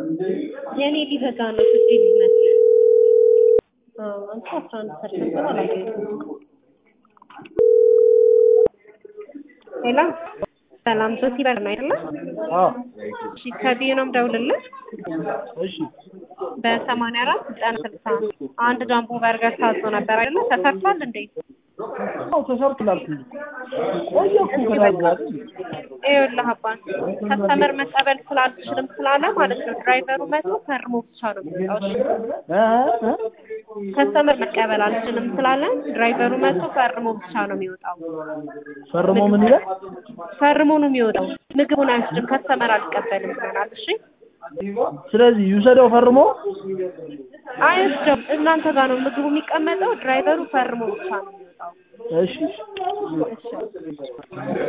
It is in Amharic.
የኔ ሊዘጋ ነው ስትሄድ ይመስል አንተ አስራ አንድ ፐርሰንት ነው አላገኘሁም። ሄሎ ሰላም ሶሲ በር ነው አይደለ? አዎ እሺ ከቢዩ ነው የምደውልልህ እሺ በሰማንያ አራት ዘጠና ስልሳ አንድ ጃምቦ በርገር ታዞ ነበር አይደለ? ተሰርቷል እንዴ? አዎ ተሰርቷል እኮ ቆየ እኮ ከታዘዘ አይደል? ይኸውልህ አባት ከስተመር መቀበል ስላልችልም ስላለ ማለት ነው ድራይቨሩ መቶ ፈርሞ ብቻ ነው የሚወጣው። እሺ? እ እ ከስተመር መቀበል አልችልም ስላለ ድራይቨሩ መቶ ፈርሞ ብቻ ነው የሚወጣው። ፈርሞ ምን ይላል? ፈርሞ ነው የሚወጣው። ምግቡን አይወስድም። ከስተመር አልቀበልም ብለናል። እሺ ስለዚህ ይውሰደው ፈርሞ አይወስድም። እናንተ ጋር ነው ምግቡ የሚቀመጠው። ድራይቨሩ ፈርሞ ብቻ ነው የሚወጣው። እሺ እሺ